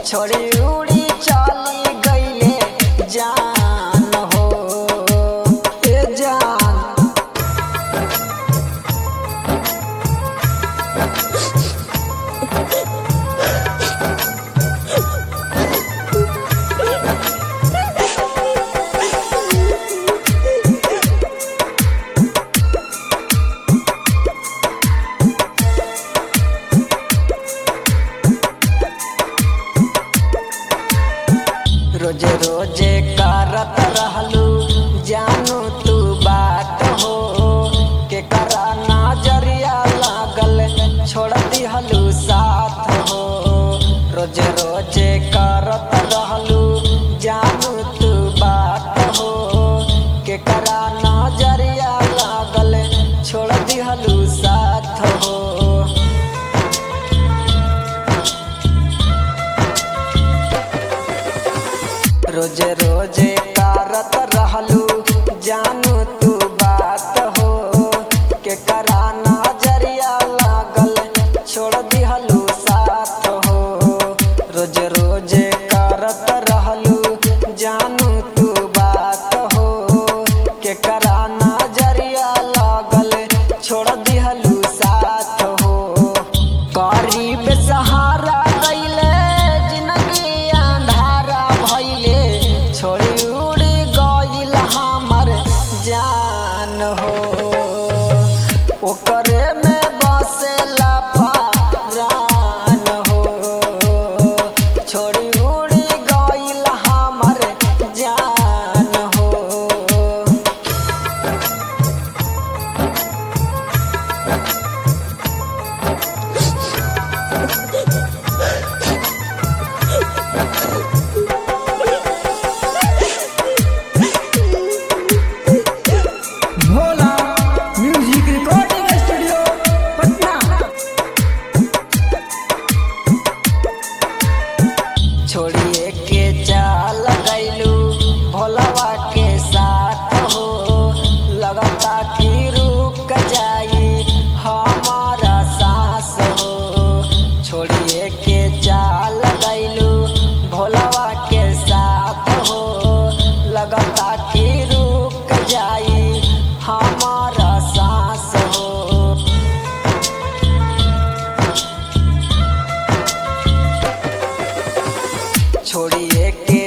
छोड़ी उड़ी चली गईले जान हो ए जान रोजे रोजे करत रहलू जानू तू बात हो के करा नजरिया लागल छोड़ दिहलू साथ हो रोजे रोजे करत रहलू जानू तू बात हो के करा नजरिया लागल छोड़ दिहलू साथ हो रोजे रोजे करत रहलू जानू तू बात हो के करा नजरिया लागल छोड़ दिहलू साथ हो रोजे रोजे करत रहलू जानू तू बात हो के करा नजरिया लागल छोड़ दिहलू साथ हो गरीब सहारा गईले जिंदगी अंधारा भइले छोड़ी उड़ी गईल हमर जान हो ओकरे में बसेला पारान हो छोड़ी उड़ी गईल हमर जान हो Bhola music recording studio Patna छोड़िए के चाल गैलू भोलवा के साथ हो लगता कि रुक जाई हमारा सांस हो छोड़िए के चाल गैलू भोलवा के साथ हो लगता कि रुक जाई हमारा सांस हो छोड़िए के